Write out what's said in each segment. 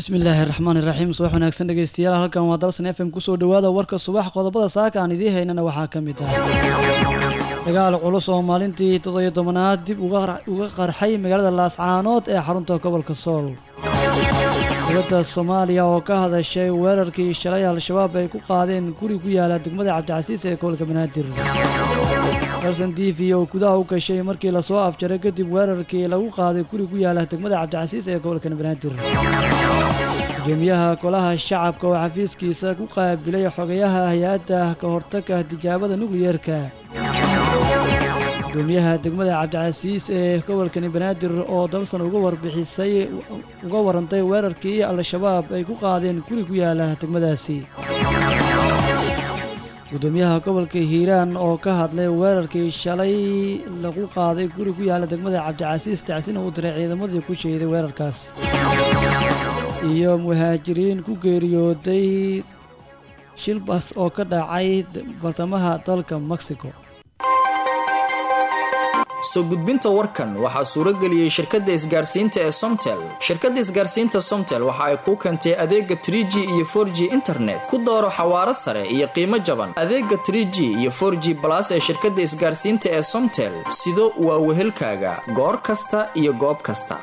bismillaahi raxmaan iraxiim subax wanaagsan dhegeystayaal halkan waa dalsan f m kusoo dhawaada warka subax qodobada saaka aan idiin haynana waxaa ka mid ah dagaal culus oo maalintii toddobiyo tobanaad dib uga qarxay magaalada laascaanood ee xarunta gobolka sool dowladda soomaaliya oo ka hadashay weerarkii shalay al-shabaab ay ku qaadeen guri ku yaala degmada cabdicasiis ee gobolka banaadir dalsan t v oo gudaha u gashay markii lasoo afjaray kadib weerarkii lagu qaaday guri ku yaala degmada cabdicasiis ee gobolka banaadir gudoomiyaha golaha shacabka oo xafiiskiisa ku qaabilay xogayaha hay-adda ka hortagga tijaabada nukliyeerka gudoomiyaha degmada cabdicasiis ee gobolkani banaadir oo dalsan uga warbixisay uga warantay weerarkii al-shabaab ay ku qaadeen guri ku yaala degmadaasi gudoomiyaha gobolka hiiraan oo ka hadlay weerarkii shalay lagu qaaday guri ku yaala degmada cabdicasiis tacsina uu diray ciidamadii ku jeeday weerarkaas iyo muhaajiriin ku geeriyooday shilbas oo ka dhacay bartamaha dalka mexico soo gudbinta warkan waxaa suurageliyey shirkadda isgaarsiinta ee somtel shirkadda isgaarsiinta somtel waxa ay kuu keentay adeega tr g iyo for g internet ku dooro xawaaro sare iyo qiimo jaban adeega tr g iyo for g balas ee shirkadda isgaarsiinta ee somtel sido waa wehelkaaga goor kasta iyo goob kasta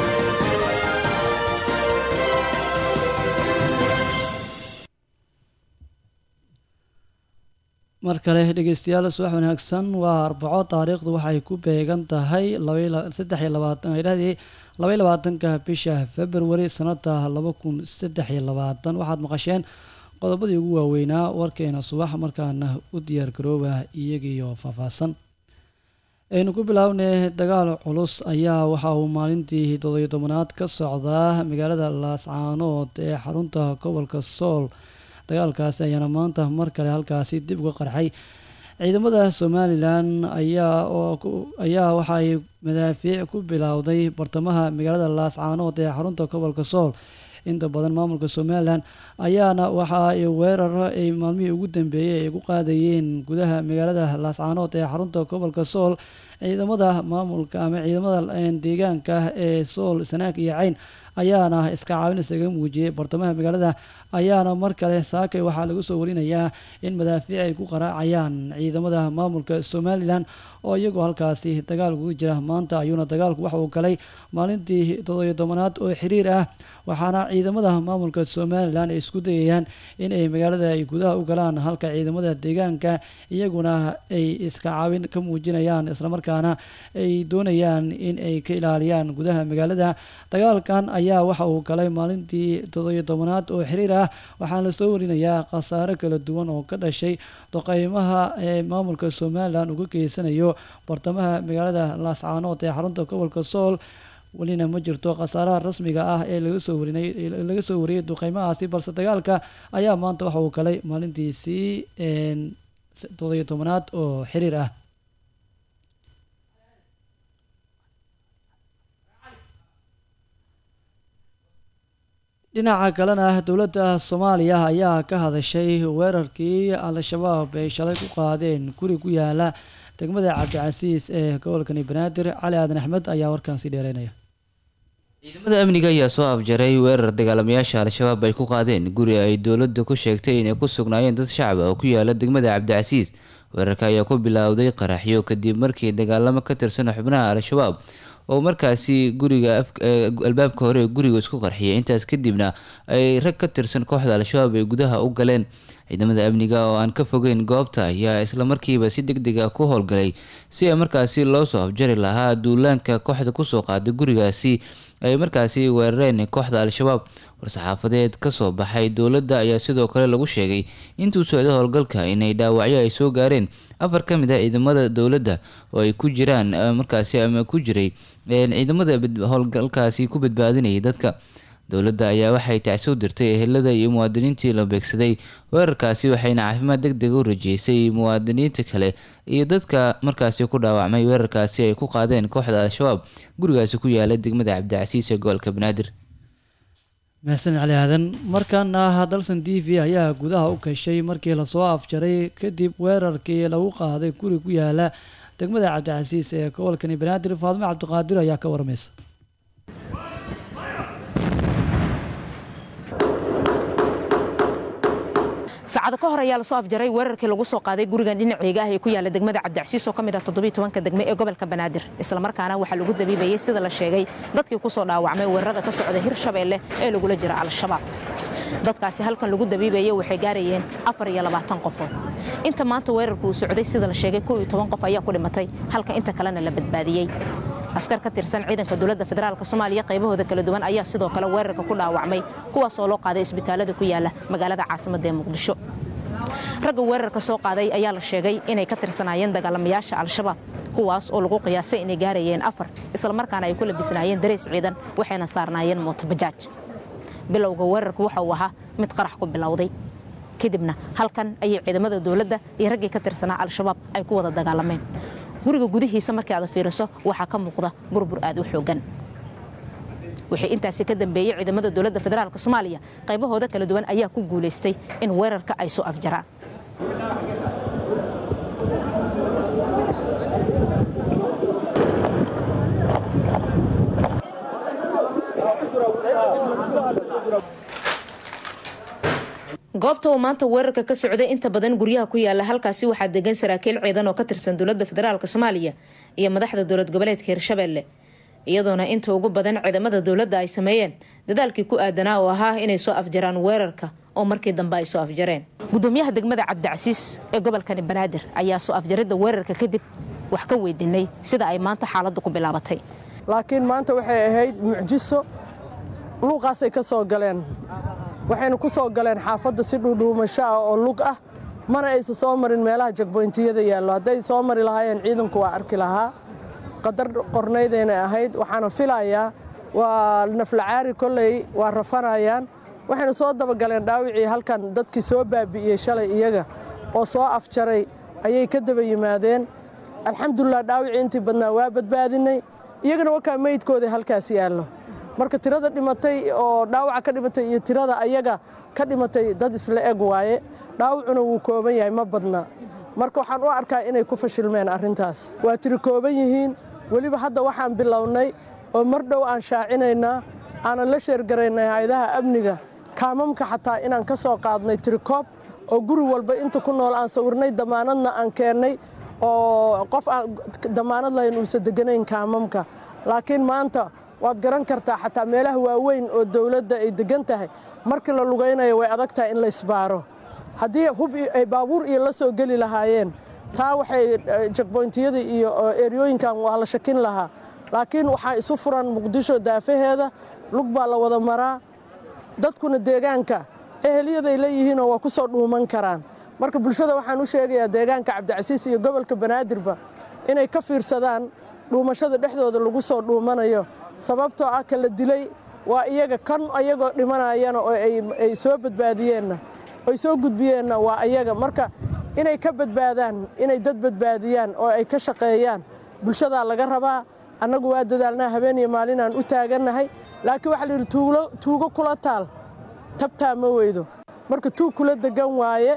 mar kale dhegeystayaal subax wanaagsan waa arbaco taariikhdu waxay ku beegan tahay saddex iyo labaatan idhahdii labaiy labaatanka bisha februari sanada laba kun saddex iyo labaatan waxaad maqasheen qodobadii ugu waaweynaa warkeena subax markaana u diyaar garooba iyagiiyo faahfaahsan aynu ku bilaabnay dagaal culus ayaa waxa uu maalintii toddobiyo tobanaad ka socdaa magaalada laascaanood ee xarunta gobolka sool dagaalkaasi ayaana maanta mar kale halkaasi dib uga qarxay ciidamada somalilan ayaa ayaa waxaay madaafiic ku bilowday bartamaha magaalada laascaanood ee xarunta gobolka sool inta badan maamulka somalilan ayaana waxa ay weeraro ay maalmihii ugu dambeeyey ay ku qaadayeen gudaha magaalada laascaanood ee xarunta gobolka sool ciidamada maamulka ama ciidamada deegaanka ee sool sanaag iyo cayn ayaana iska caawin isaga muujiyey bartamaha magaalada ayaana mar kale saakay waxaa lagu soo warinayaa in madaafiic ay ku qaraacayaan ciidamada maamulka somalilan oo iyagoo halkaasi dagaal ugu jira maanta ayuuna dagaalku waxa uu galay maalintii toddobiyo tobanaad oo xiriir ah waxaana ciidamada maamulka somalilan ay isku dayayaan in ay magaalada ay gudaha u galaan halka ciidamada deegaanka iyaguna ay iska caawin ka muujinayaan islamarkaana ay doonayaan in ay ka ilaaliyaan gudaha magaalada dagaalkan ayaa waxa uu galay maalintii toddobiyo tobanaad oo xiriir ah waxaana lasoo warinayaa khasaare kala duwan oo ka dhashay doqeymaha ee maamulka somalilan uga geysanayo bartamaha magaalada laascaanood ee xarunta gobolka sool welina ma jirto khasaaraha rasmiga ah ee laga soo warinay laga soo wariyey duqeymahaasi balse dagaalka ayaa maanta waxa uu galay maalintiisii toddobiyo tobanaad oo xiriir ah dhinaca kalena dowladda soomaaliya ayaa ka hadashay weerarkii al-shabaab ay shalay ku qaadeen guri ku yaala degmada cabdicasiis ee gobolkani banaadir cali aadan axmed ayaa warkan sii dheereynaya ciidamada amniga ayaa soo afjaray weerar dagaalamayaasha al-shabaab ay ku qaadeen guri ay dowladda ku sheegtay inay ku sugnaayeen dad shacab oo ku yaala degmada cabdicasiis weerarka ayaa ku bilowday qaraxyo kadib markii dagaalamo ka tirsan xubnaha al-shabaab oo markaasi guriga albaabka hore ee guriga isku qarxiyay intaas kadibna ay rag ka tirsan kooxda al-shabaab ay gudaha u galeen ciidamada amniga oo aan ka fogeyn goobta ayaa islamarkiiba si deg deg ah ku howlgalay si ay markaasi loo soo afjari lahaa duulaanka kooxda kusoo qaaday gurigaasi ay markaasi weerareen kooxda al-shabaab war-saxaafadeed kasoo baxay dowladda ayaa sidoo kale lagu sheegay intuu socdo howlgalka inay dhaawacyo ay soo gaareen afar ka mid ah ciidamada dowladda oo ay ku jiraan markaasi ama ku jiray ciidamada howlgalkaasi ku badbaadinayay dadka dowladda ayaa waxay tacso dirtay ehelada iyo muwaadiniintii la beegsaday weerarkaasi waxayna caafimaad deg deg u rajeysay muwaadiniinta kale iyo dadka markaasi ku dhaawacmay weerarkaasi ay ku qaadeen kooxda al-shabaab gurigaasi ku yaala degmada cabdicasiis ee gobolka banaadir mahadsan cali aadan markaana dalsan t v ayaa gudaha u gashay markii lasoo afjaray kadib weerarkii lagu qaaday guri ku yaala degmada cabdicasiis ee gobolkani banaadir faadimo cabdiqaadir ayaa ka warmaysa saacado ka hor ayaa lasoo afjaray weerarkii lagu soo qaaday gurigan dhinaceega ah ee ku yaala degmada cabdicasiis oo ka mid ah toddobiyo tobanka degme ee gobolka banaadir islamarkaana waxaa lagu dabiibayey sida la sheegay dadkii ku soo dhaawacmay weerarada ka socda hirshabeelle ee lagula jira al-shabaab dadkaasi halkan lagu dabiibayey waxay gaarayeen afar iyo labaatan qofood inta maanta weerarku uu socday sida la sheegay kow iyo toban qof ayaa ku dhimatay halka inta kalena la badbaadiyey askar ka tirsan ciidanka dowladda federaalk soomaaliya qaybahooda kala duwan ayaa sidoo kale weerarka ku dhaawacmay kuwaas oo loo qaaday isbitaalada ku yaala magaalada caasimadda ee muqdisho ragga weerarka soo qaaday ayaa la sheegay inay ka tirsanaayeen dagaalamayaasha al-shabaab kuwaas oo lagu qiyaasay inay gaarayeen afar islamarkaana ay ku labisnaayeen dareys ciidan waxayna saarnaayeen mootobajaaj bilowga weerarku waxa uu ahaa mid qarax ku bilowday kadibna halkan ayay ciidamada dowladda iyo raggii ka tirsanaa al-shabaab ay ku wada dagaalameen guriga gudihiisa markii aad fiiriso waxaa ka muuqda burbur aad u xoogan wixii intaasi ka dambeeyey ciidamada dowladda federaalk soomaaliya qaybahooda kala duwan ayaa ku guulaystay in weerarka ay soo afjaraan goobta uu maanta weerarka ka socday inta badan guryaha ku yaala halkaasi waxaa degan saraakiil ciidan oo ka tirsan dowladda federaalk soomaaliya iyo madaxda dowlad goboleedka hirshabeelle iyadoona inta ugu badan ciidamada dowladda ay sameeyeen dadaalkii ku aadanaa oo ahaa inay soo afjaraan weerarka oo markii dambe ay soo afjareen gudoomiyaha degmada cabdicasiis ee gobolkani banaadir ayaa soo afjaridda weerarka kadib wax ka weydiinay sida ay maanta xaaladdu ku bilaabatay laakiin maanta waxay ahayd mucjiso luuqaasay ka soo galeen waxayna ku soo galeen xaafadda si dhuudhuumasho ah oo lug ah mana aysa soo marin meelaha jagboyntiyada yaallo hadday soo mari lahaayeen ciidanku waa arki lahaa qadar qornaydaynay ahayd waxaana filayaa waa naflacaari kolley waa rafanayaan waxayna soo dabagaleen dhaawicii halkan dadkii soo baabi'iyey shalay iyaga oo soo afjaray ayay ka daba yimaadeen alxamdulilah dhaawicii intii badnaa waa badbaadinay iyagana wakaa meydkooda halkaas yaallo marka tirada dhimatay oo dhaawaca ka dhimatay iyo tirada ayaga ka dhimatay dad isla eg waaye dhaawacuna wuu kooban yahay ma badna marka waxaan u arkaa inay ku fashilmeen arrintaas waa tiri kooban yihiin weliba hadda waxaan bilownay oo mar dhow aan shaacinaynaa aanan la sheergaraynay hay-adaha amniga kaamamka xataa inaan ka soo qaadnay tirikoob oo guri walba inta ku nool aan sawirnay damaanadna aan keennay oo qof aan damaanad lahayn uusa deganayn kaamamka laakiin maanta waad garan kartaa xataa meelaha waaweyn oo dowladda ay degan tahay markii la lugaynayo way adag tahay in la isbaaro haddii hub ay baabuur iyo la soo geli lahaayeen taa waxay jagboyntiyada iyo eryooyinkan waa la shakin lahaa laakiin waxaa isu furan muqdisho daafaheeda lug baa la wada maraa dadkuna deegaanka ehelyaday leeyihiinoo waa ku soo dhuuman karaan marka bulshada waxaan u sheegayaa deegaanka cabdicasiis iyo gobolka banaadirba inay ka fiirsadaan dhuumashada dhexdooda lagu soo dhuumanayo sababtoo ah kala dilay waa iyaga kan ayagoo dhimanayana oo ay soo badbaadiyeenna ay soo gudbiyeenna waa ayaga marka inay ka badbaadaan inay dad badbaadiyaan oo ay ka shaqeeyaan bulshadaa laga rabaa annagu waa dadaalnaa habeen iyo maalinaan u taagannahay laakiin waxaa layidhi tuugo kula taal tabtaa ma weydo marka tuug kula degan waaye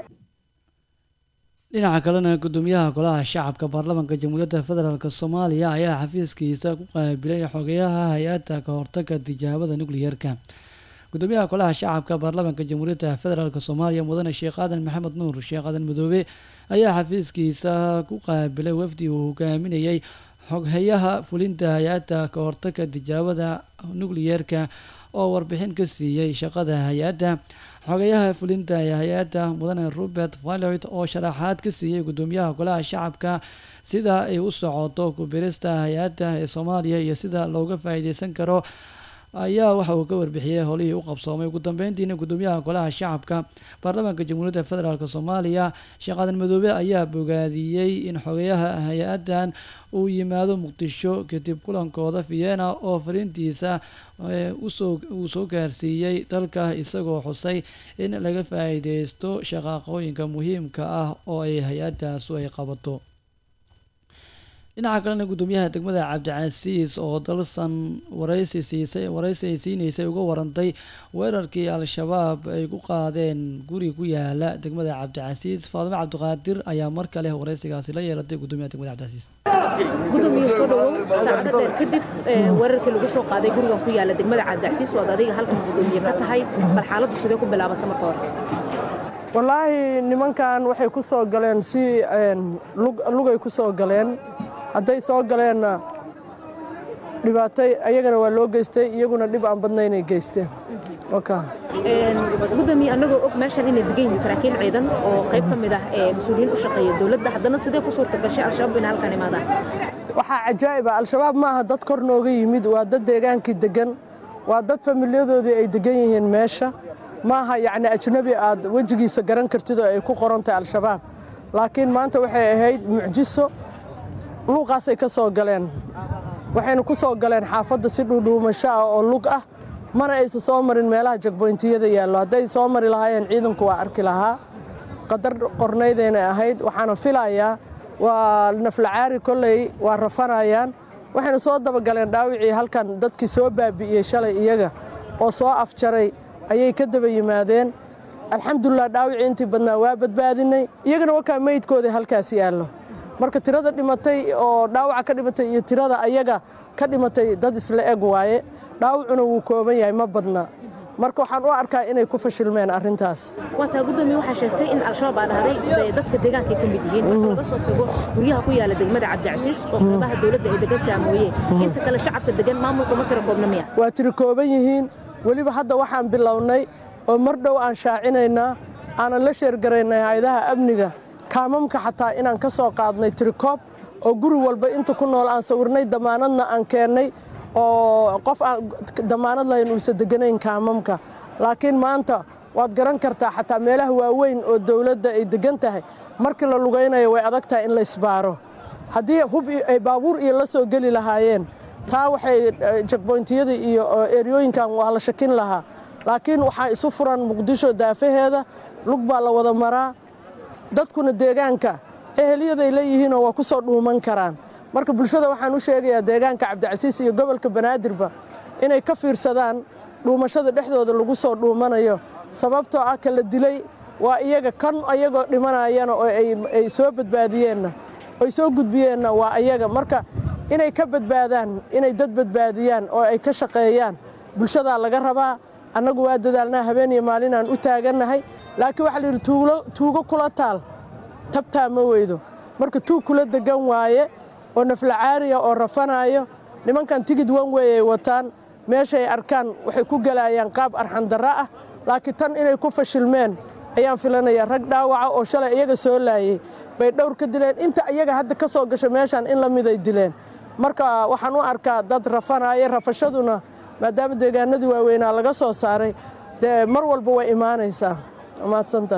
dhinaca kalena gudoomiyaha golaha shacabka baarlamaanka jamhuuriyadda federaalk soomaaliya ayaa xafiiskiisa ku qaabilay xogeyaha hay-adda ka hortaga tijaabada nukliyeerka gudoomiyaha golaha shacabka baarlamaanka jamhuuriyadda federaalk soomaaliya mudane sheekh aadan maxamed nuur sheekh aadan madoobe ayaa xafiiskiisa ku qaabilay wafdi uu hogaaminayay xoghayaha fulinta hay-adda ka hortaga tijaabada nukliyeerka oo warbixin ka siiyey shaqada hay-adda xogayaha fulinta ee hay-adda mudane robert valoit oo sharaxaad ka siiyey gudoomiyaha golaha shacabka sida ay u socoto kubirista hay-adda ee soomaaliya iyo sida looga faa-iideysan karo ayaa waxa uu ka warbixiyey howlihii u qabsoomay ugu dambeyntiina gudoomiyaha golaha shacabka baarlamaanka jamhuuriyadda federaalk soomaaliya sheekh aadan madoobe ayaa bogaadiyey in xogayaha hay-addan uu yimaado muqdisho kadib kulankooda vienna oo fariintiisa uu soo gaarsiiyey dalka isagoo xusay in laga faa-iideysto shaqaaqooyinka muhiimka ah oo ay hay-adaasu ay qabato dhinaca kalena gudoomiyaha degmada cabdicasiis oo dalsan waraysi siisay waraysi ay siinaysay uga warantay weerarkii al-shabaab ay ku qaadeen guri ku yaala degmada cabdicasiis faadimo cabdiqaadir ayaa mar kale waraysigaasi la yeelatay gudoomiyaha degmada cabdicasiis gudoomiye soo dhawow saacado dheer kadib weerarkii lagu soo qaaday gurigan ku yaala degmada cabdicasiis oo ad adiga halkan gudoomiye ka tahay bal xaaladdu sidee ku bilaabata marka hore wallaahi nimankan waxay ku soo galeen si lugay ku soo galeen hadday soo galeenna dhibaatay ayagana waa loo geystay iyaguna dhib aan badna inay geysteen gudoomiye annagoo og meeshan inay degan yihiin saraakiil ciidan oo qayb ka mid ah ee mas-uuliyiin u shaqeeya dowladda haddana sidee ku suurta gashay al-shabaab inay halkan imaadaan waxaa cajaa'iba al-shabaab maaha dad kor nooga yimid waa dad deegaankii degan waa dad familiyadoodii ay degan yihiin meesha maaha yacni ajnabi aad wejigiisa garan kartid oo ay ku qorantahay al-shabaab laakiin maanta waxay ahayd mucjiso luuqaasay ka soo galeen waxayna ku soo galeen xaafadda si dhuudhuumasho ah oo lug ah mana aysa soo marin meelaha jagboyntiyada yaallo hadday soo mari lahaayeen ciidanku waa arki lahaa qadar qornaydaynay ahayd waxaana filayaa waa naflacaari kolley waa rafanayaan waxayna soo dabagaleen dhaawicii halkan dadkii soo baabi'iyey shalay iyaga oo soo afjaray ayay ka daba yimaadeen alxamdulilah dhaawicii intii badnaa waa badbaadinay iyagana wakaa meydkoodii halkaas yaallo marka tirada dhimatay oo dhaawaca ka dhimatay iyo tirada ayaga ka dhimatay dad isla eg waaye dhaawacuna wuu kooban yahay ma badna marka waxaan u arkaa inay ku fashilmeen arrintaas waataa gudoomiye waxaa sheegtay in al-shabaab aa dhahday dadka deegaanka ka mid yihiin marka laga soo tago guryaha ku yaala degmada cabdicasiis oo qaybaha dowladda ay degantaa mooye inta kale shacabka degan maamulka ma tira koobna miya waa tiri kooban yihiin weliba hadda waxaan bilownay oo mar dhow aan shaacinaynaa aanan la sheergaraynay hay-adaha amniga kaamamka xataa inaan ka soo qaadnay tirikoob oo guri walba inta ku nool aan sawirnay damaanadna aan keennay oo qof aan damaanad lahayn uusa deganayn kaamamka laakiin maanta waad garan kartaa xataa meelaha waaweyn oo dowladda ay degan tahay markii la lugaynayo way adag tahay in la isbaaro haddii hub ay baabuur iyo la soo geli lahaayeen taa waxay jagboyntiyada iyo eryooyinkan waa la shakin lahaa laakiin waxaa isu furan muqdisho daafaheeda lug baa la wada maraa dadkuna deegaanka ehelyaday leeyihiinoo waa ku soo dhuuman karaan marka bulshada waxaan u sheegayaa deegaanka cabdicasiis iyo gobolka banaadirba inay ka fiirsadaan dhuumashada dhexdooda lagu soo dhuumanayo sababtoo ah kala dilay waa iyaga kan ayagoo dhimanayana oo ay soo badbaadiyeenna ay soo gudbiyeenna waa ayaga marka inay ka badbaadaan inay dad badbaadiyaan oo ay ka shaqeeyaan bulshadaa laga rabaa annagu waa dadaalnaa habeen iyo maalinaan u taagannahay laakiin waxaa layidhi tuugo kula taal tabtaa ma weydo marka tuug kula degan waaye oo naflacaariya oo rafanaayo nimankan tigid wan wey ay wataan meeshay arkaan waxay ku gelayaan qaab arxandarra ah laakiin tan inay ku fashilmeen ayaan filanayaa rag dhaawaca oo shalay iyaga soo laayey bay dhowr ka dileen inta iyaga hadda ka soo gasho meeshaan in la miday dileen marka waxaan u arkaa dad rafanaya rafashaduna maadaama deegaanadii waaweynaa laga soo saaray dee mar walba way imaanaysaa mahadsantaha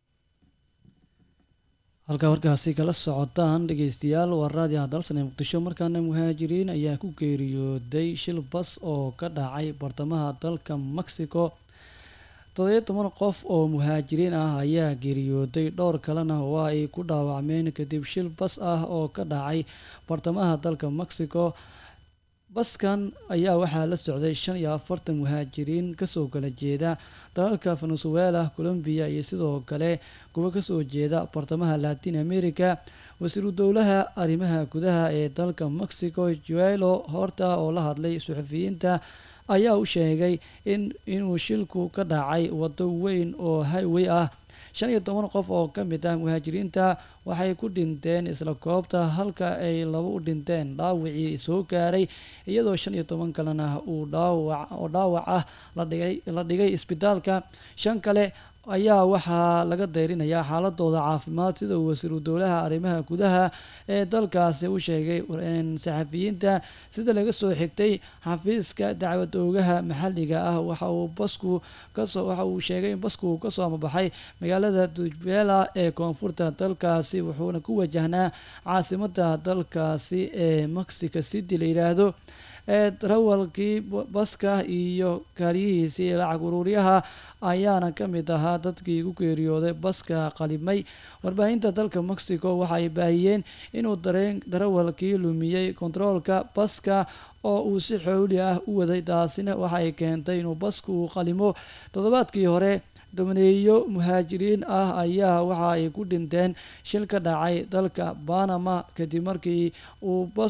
halkaa warkaasi kala socotaan dhegeystayaal waa raadiyo hadalsan ee muqdisho markaana muhaajiriin ayaa ku geeriyooday shil bas oo ka dhacay bartamaha dalka mexico toddobiyo toban qof oo muhaajiriin ah ayaa geeriyooday dhowr kalena waa ay ku dhaawacmeen kadib shil bas ah oo ka dhacay bartamaha dalka mexico baskan ayaa waxaa la socday shan iyo afartan muhaajiriin kasoo kala jeeda dalalka venezuela colombiya iyo sidoo kale kuwa kasoo jeeda bartamaha latin america wasiiru dowlaha arrimaha gudaha ee dalka mexico joelo horta oo la hadlay suxufiyiinta ayaa u sheegay in inuu shilku ka dhacay wado weyn oo highway ah shan iyo toban qof oo ka mid ah muhaajiriinta waxay ku dhinteen isla koobta halka ay laba u dhinteen dhaawacii soo gaaray iyadoo shan iyo toban kalena uu dhaawac oo dhaawac ah ladhigay la dhigay isbitaalka shan kale ayaa waxaa laga dayrinayaa xaaladooda caafimaad sida uu wasiiru dowlaha arrimaha gudaha ee dalkaasi u sheegay saxafiyiinta sida laga soo xigtay xafiiska dacwad oogaha maxalliga ah waxa uu basku kasoo waxa uu sheegay in basku uu kasoo amabaxay magaalada dujbela ee koonfurta dalkaasi wuxuuna ku wajahnaa caasimada dalkaasi ee mexico city la yidhaahdo ee darawalkii baska iyo kaaliyihiisii lacag uruuryaha ayaana ka mid ahaa dadkii ku geeriyooday baska qalimay warbaahinta dalka mexico waxaay baahiyeen inuu dareen darawalkii lumiyey kontaroolka baska oo uu si xooli ah u waday taasina waxay keentay inuu basku uu qalimo toddobaadkii hore domineeyo muhaajiriin ah ayaa waxa ay ku dhinteen shil ka dhacay dalka banama kadib markii uu bas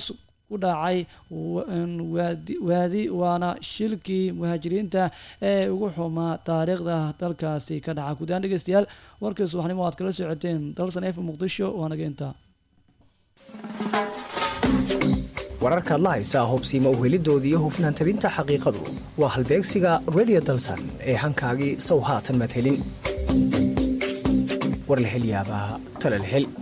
ku dhacay waadi waana shilkii muhaajiriinta ee ugu xumaa taariikhda dalkaasi ka dhaca guudaan dhegeystayaal warkii subaxnimo aad kala socoteen dalsan f muqdisho waa naga intaa wararkaad la haysaa hubsiima uhelidoodii hufnaan tabinta xaqiiqadu waa halbeegsiga redio dalsan ee hankaagii sow haatan maad helin war la hel yaabaa tale la hel